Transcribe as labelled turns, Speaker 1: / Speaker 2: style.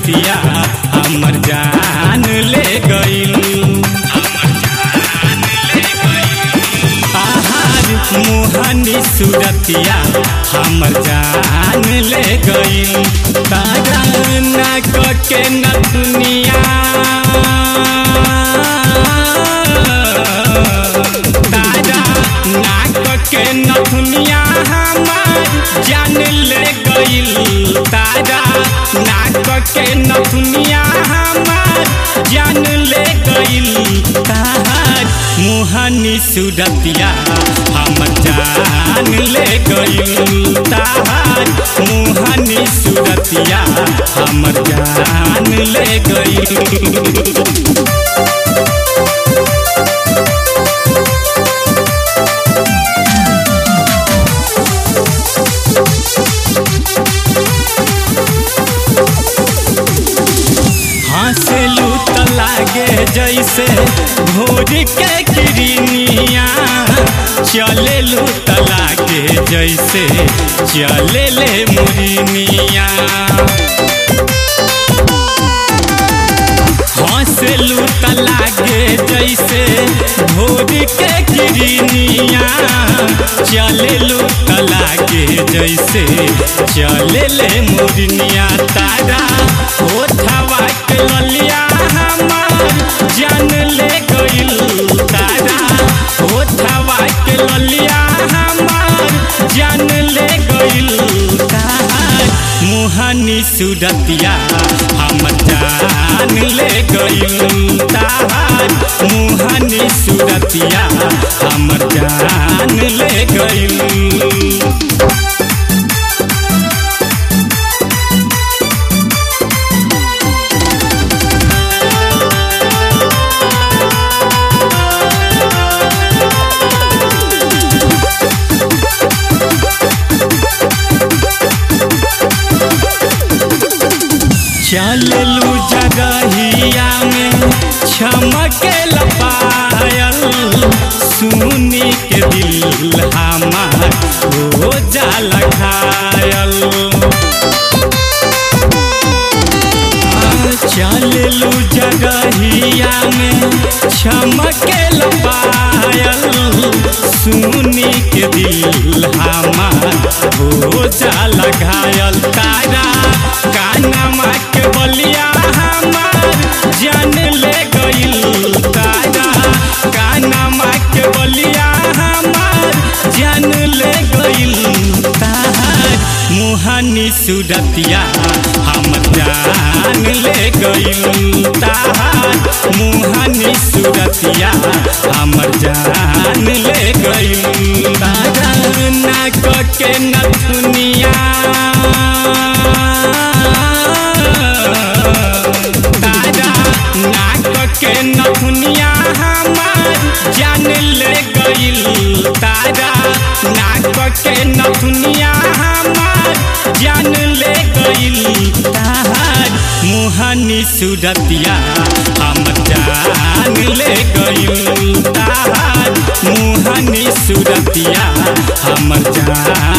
Speaker 1: सूरतिया हमर जान ले गइल आहार मोहनी सूरतिया हमर जान ले गइल तारा नाक के नथुनिया तारा नाक के नथुनिया हमार जान ले गइल तारा नाक के नथुनिया हमार जान ले गइल तार मुहनी सूरतिया हमर जान ले गइल तार मुहनी सूरतिया हमर जान ले गइल हंसलू त लागे जैसे भोर के किरनिया चलेलू त लागे जैसे चले ले मुरनिया हंसलू त लागे जैसे भोर के किरनिया चलेलू त लागे जैसे चले ले मुरनिया तारा होठवा के ललिया हमार जान ले गइल तारा होठवा के ललिया हमार जान ले गइल तार मुहनी सूरतिया हम जान ले गइल तार मुहनी सूरतिया हमर जान ले गइल चललू जगहिया में छमके लपायल सुनी के दिल हमार हो जाला घायल चललू जगहिया में छमके लपायल सुनी के दिल हमार हो जाला घायल तारा कानमा के बलिया हमार जान ले गइल तारा कानमा के बलिया हमार जान ले गइल तार मुहनी सूरतिया हमर जान ले गइल तार मुहनी सूरतिया हमर जान ले गइल तारा नाक के नथुनिया तारा नाक के नथुनिया हमार जान ले गइल तारा नाक के नथुनिया हमार जान ले गइल तार मुहनी सूरतिया हमर जान ले गइल तार मुहनी सूरतिया हमर जान